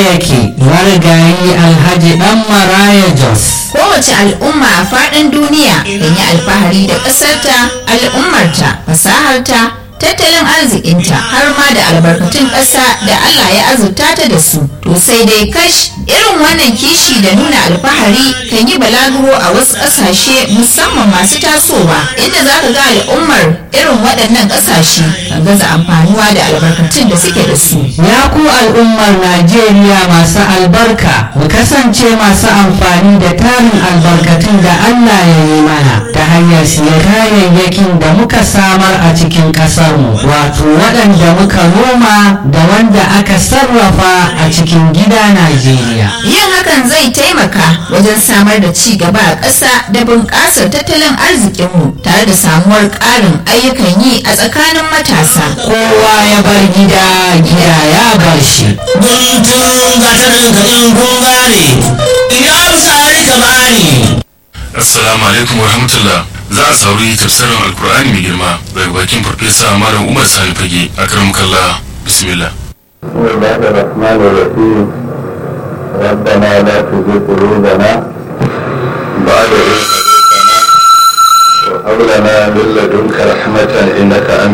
yake marigayi alhaji dan maraya jos kowace al'umma a faɗin duniya kan yi alfahari da ƙasarta al'ummarta fasaharta tattalin arzikinta har ma da albarkatun ƙasa da Allah ya azurta ta da su to sai dai kash irin wannan kishi da nuna alfahari kan yi balaguro a wasu ƙasashe musamman masu tasowa inda za ka ga al'ummar irin waɗannan ƙasashe kan gaza amfanuwa da albarkatun da suke da su ya ku al'ummar najeriya masu albarka mu kasance masu amfani da tarin albarkatun da allah ya yi mana ta hanyar siya kayayyakin da muka samar a cikin ƙasarmu wato waɗanda muka noma da wanda aka sarrafa a cikin gida najeriya yin hakan zai taimaka wajen samar da ci gaba a ƙasa da bunƙasar tattalin arzikinmu tare da samuwar ƙarin ayyukan yi a tsakanin matasa kowa ya bar gida gida ya bar shi guntun gatarin ka in kun gane idan sari ka bani Assalamu alaikum wa rahmatullah. Za a sauri tafsirin Alkur'ani mai girma daga bakin Farfesa Malam Umar Sani Fage a karam kalla bismillah. بسم الله الرحمن الرحيم ربنا لا تزغ قلوبنا